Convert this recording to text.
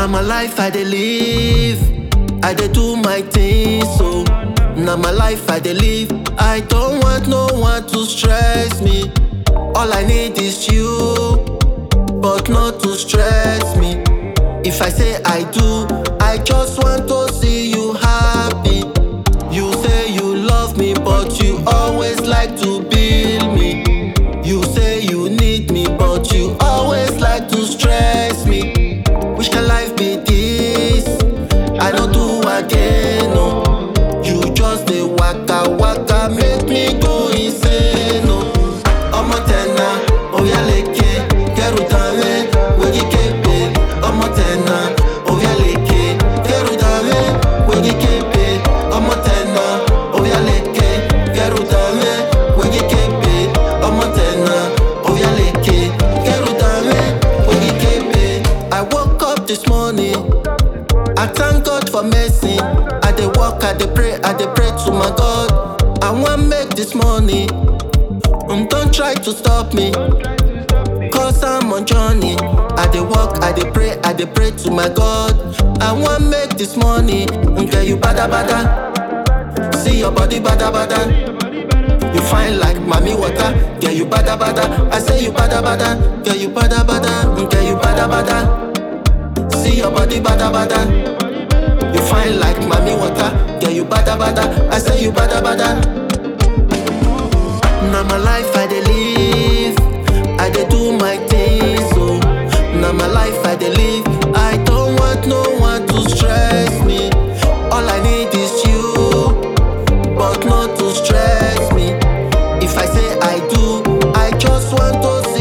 my life I dey live. I dey do my thing, so na my life I dey live. I don't want no one to stress me. All I need is you, but not to stress me. If I say I do, I just want to see you happy. You say you love me, but you always like to bill me. You say you need me, but you always like to stress me. Which kind life be this? I don't do again, no. You just dey waka waka, make me go insane, no. ọmọ tẹ̀nà oyaleke kẹrù dàrẹ́ wẹ́gí képe ọmọ tẹ̀nà oyaleke kẹrù dàrẹ́ wẹ́gí képe ọmọ tẹ̀nà oyaleke kẹrù dàrẹ́ wẹ́gí képe ọmọ tẹ̀nà oyaleke kẹrù dàrẹ́ wẹ́gí képe. I woke up this morning. I thank God for mercy. I dey work, I dey pray, I dey pray to my God. I wan make this money. Um, don't try to stop me. Cause I'm on journey. I dey work, I dey pray, I dey pray to my God. I wan make this money. Um, girl, you bada bada. See your body bada bada. You fine like mommy water. Girl, you bada bada. I say you bada bada. Girl, you bada bada. Um, girl, you bada bada. See your body bada bada. You fine like mommy water. Girl, you bada bada. I say you bada bada. Now my life I dey live. I dey do my thing, so now my life I dey live. I don't want no one to stress me. All I need is you, but not to stress me. If I say I do, I just want to